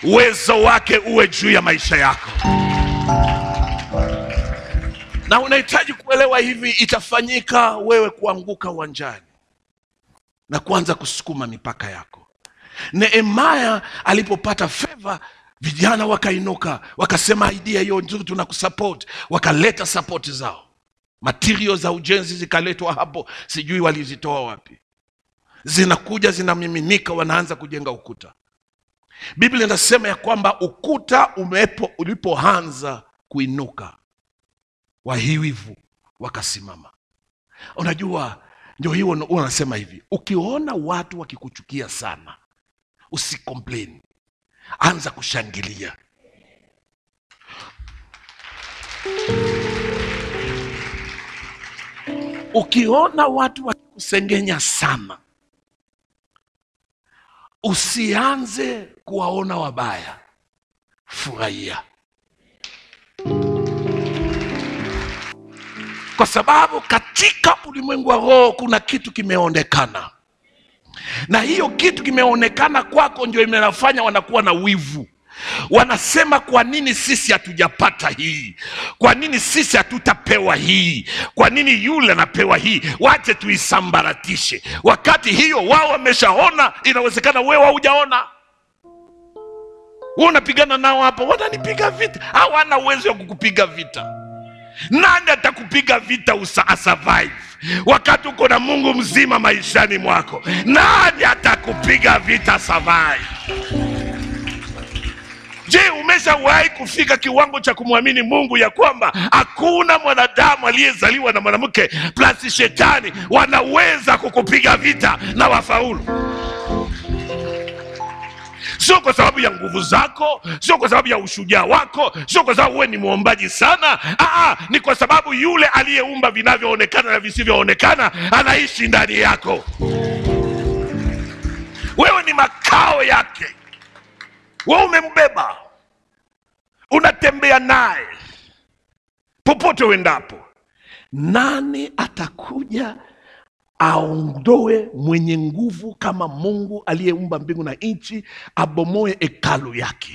uwezo wake uwe juu ya maisha yako na unahitaji kuelewa hivi itafanyika wewe kuanguka uwanjani na kuanza kusukuma mipaka yako nehemaya alipopata feva vijana wakainuka wakasema idea hiyo nzuri tunakusupport wakaleta support zao material za ujenzi zikaletwa hapo sijui walizitoa wapi zinakuja zinamiminika wanaanza kujenga ukuta biblia inasema ya kwamba ukuta umepo ulipoanza kuinuka wahiwivu wakasimama unajua ndio hiyo huwa anasema hivi ukiona watu wakikuchukia sana usicomplain anza kushangilia ukiona watu wakikusengenya sana usianze kuwaona wabaya furahia kwa sababu katika ulimwengu wa roho kuna kitu kimeonekana na hiyo kitu kimeonekana kwako ndio imenafanya wanakuwa na wivu wanasema kwa nini sisi hatujapata hii kwa nini sisi hatutapewa hii kwa nini yule anapewa hii wache tuisambaratishe wakati hiyo wao wameshaona inawezekana wewe haujaona wewe unapigana nao hapa wananipiga vita hawana uwezo wa kukupiga vita nani atakupiga vita usa survive wakati uko na mungu mzima maishani mwako nani atakupiga vita survive je umeshawahi kufika kiwango cha kumwamini mungu ya kwamba hakuna mwanadamu aliyezaliwa na mwanamke plasi shetani wanaweza kukupiga vita na wafaulu sio kwa sababu ya nguvu zako sio kwa sababu ya ushujaa wako sio kwa sababu wewe ni mwombaji sana Aa, ni kwa sababu yule aliyeumba vinavyoonekana na visivyoonekana anaishi ndani yako wewe ni makao yake wewe umembeba unatembea naye popote uendapo nani atakuja aondoe mwenye nguvu kama mungu aliyeumba mbingu na nchi abomoe hekalu yake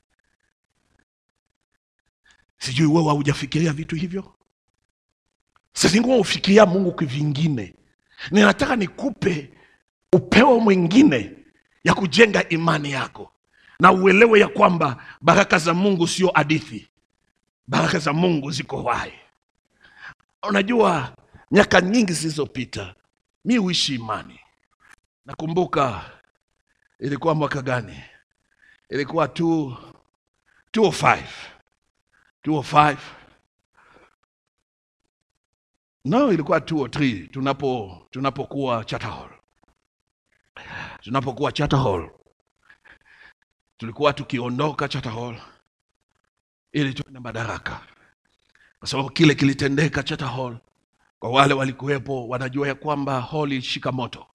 sijui wewe haujafikiria vitu hivyo sazingua ufikiria mungu kivingine ninataka nikupe upeo mwingine ya kujenga imani yako na uelewe ya kwamba baraka za mungu sio hadithi baraka za mungu ziko hai unajua miaka nyingi zilizopita mi huishi imani nakumbuka ilikuwa mwaka gani ilikuwa tu 205 205 no ilikuwa 203 tunapo tunapokuwa Charter Hall tunapokuwa Charter Hall tulikuwa tukiondoka Charter Hall ili tuende madaraka kwa sababu kile kilitendeka Charter Hall kwa wale walikuwepo wanajua ya kwamba hall ilishika moto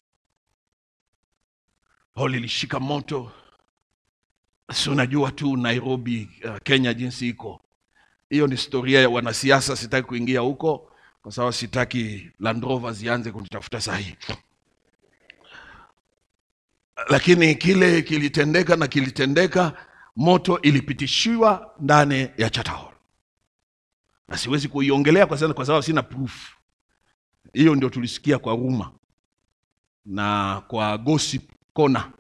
hall ilishika moto si unajua tu nairobi uh, kenya jinsi iko hiyo ni historia ya wanasiasa sitaki kuingia huko kwa sababu sitaki Land Rover zianze kunitafuta sahii lakini kile kilitendeka na kilitendeka moto ilipitishiwa ndani ya Charter Hall na siwezi kuiongelea kwa sababu kwa sababu sina proof hiyo ndio tulisikia kwa ruma na kwa gossip kona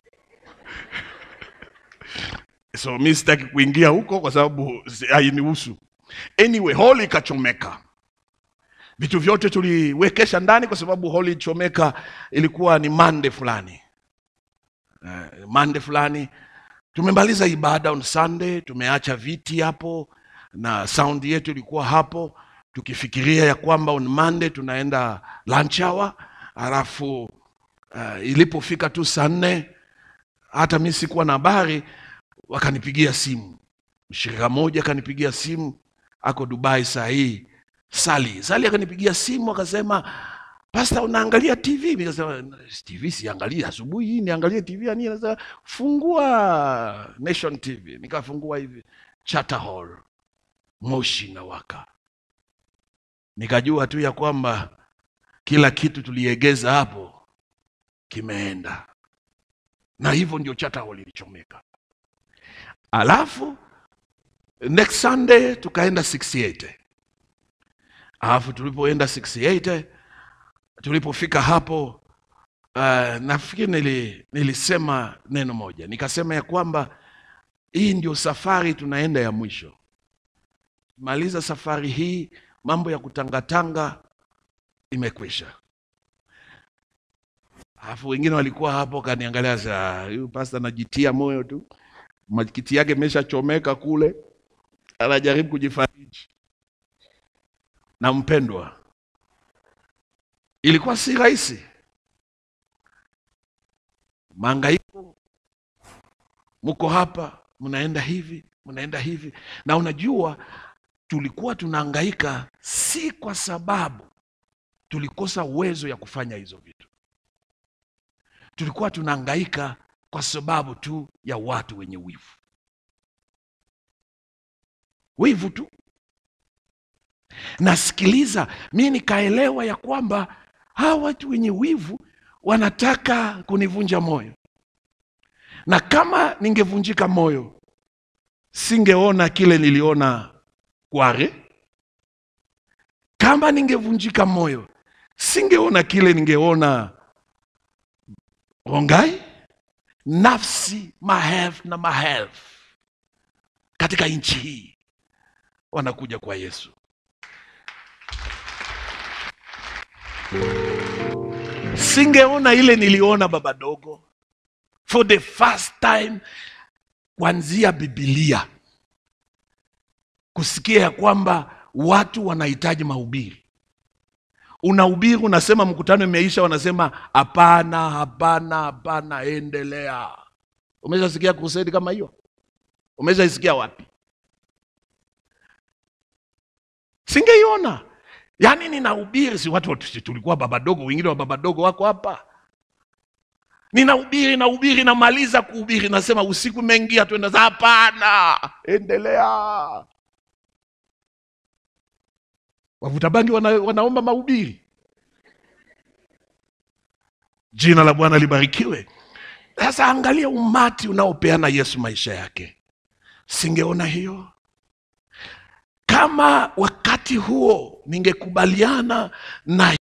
so mi sitaki kuingia huko kwa sababu si- hainihusu anyway holi ikachomeka vitu vyote tuliwekesha ndani kwa sababu holi ichomeka ilikuwa ni mande fulani uh, mande fulani tumemaliza ibada on sunday tumeacha viti hapo na sound yetu ilikuwa hapo tukifikiria ya kwamba on monday tunaenda lunch hour alafu uh, ilipofika tu saa nne hata mi sikuwa na habari wakanipigia simu mshirika moja akanipigia simu ako dubai saa hii sali sali akanipigia simu akasema pasta unaangalia tv nikasema tv siangalia asubuhi hii niangalie tv ya nini Anasema, fungua nation tv nikafungua hivi Charter hall moshi na waka nikajua tu ya kwamba kila kitu tuliegeza hapo kimeenda na hivyo ndio Charter hall ilichomeka alafu next sunday tukaenda 68 alafu tulipoenda 68 tulipofika hapo uh, nafikiri nili, nilisema neno moja nikasema ya kwamba hii ndio safari tunaenda ya mwisho maliza safari hii mambo ya kutangatanga imekwisha alafu wengine walikuwa hapo kaniangalia sa huyu pasta anajitia moyo tu makiti yake imeshachomeka kule anajaribu kujifariji na mpendwa ilikuwa si rahisi maangaiko mko hapa mnaenda hivi mnaenda hivi na unajua tulikuwa tunaangaika si kwa sababu tulikosa uwezo ya kufanya hizo vitu tulikuwa tunaangaika kwa sababu tu ya watu wenye wivu wivu tu nasikiliza mi nikaelewa ya kwamba hawa watu wenye wivu wanataka kunivunja moyo na kama ningevunjika moyo singeona kile niliona kware kama ningevunjika moyo singeona kile ningeona rongai nafsi maelfu na maelfu katika nchi hii wanakuja kwa yesu singeona ile niliona baba dogo for the first time kuanzia bibilia kusikia ya kwamba watu wanahitaji mahubiri unahubiri unasema mkutano imeisha wanasema hapana hapana hapana endelea umeshasikia kusedi kama hiyo umeshaisikia wapi singeiona yaani ninahubiri si watu watu- tulikuwa babadogo wengine wa babadogo wako hapa ninahubiri nahubiri namaliza kuhubiri nasema usiku umeingia tuenda za hapana endelea wavuta bangi wana, wanaomba mahubiri jina la bwana libarikiwe sasa angalia umati unaopeana yesu maisha yake singeona hiyo kama wakati huo ningekubaliana na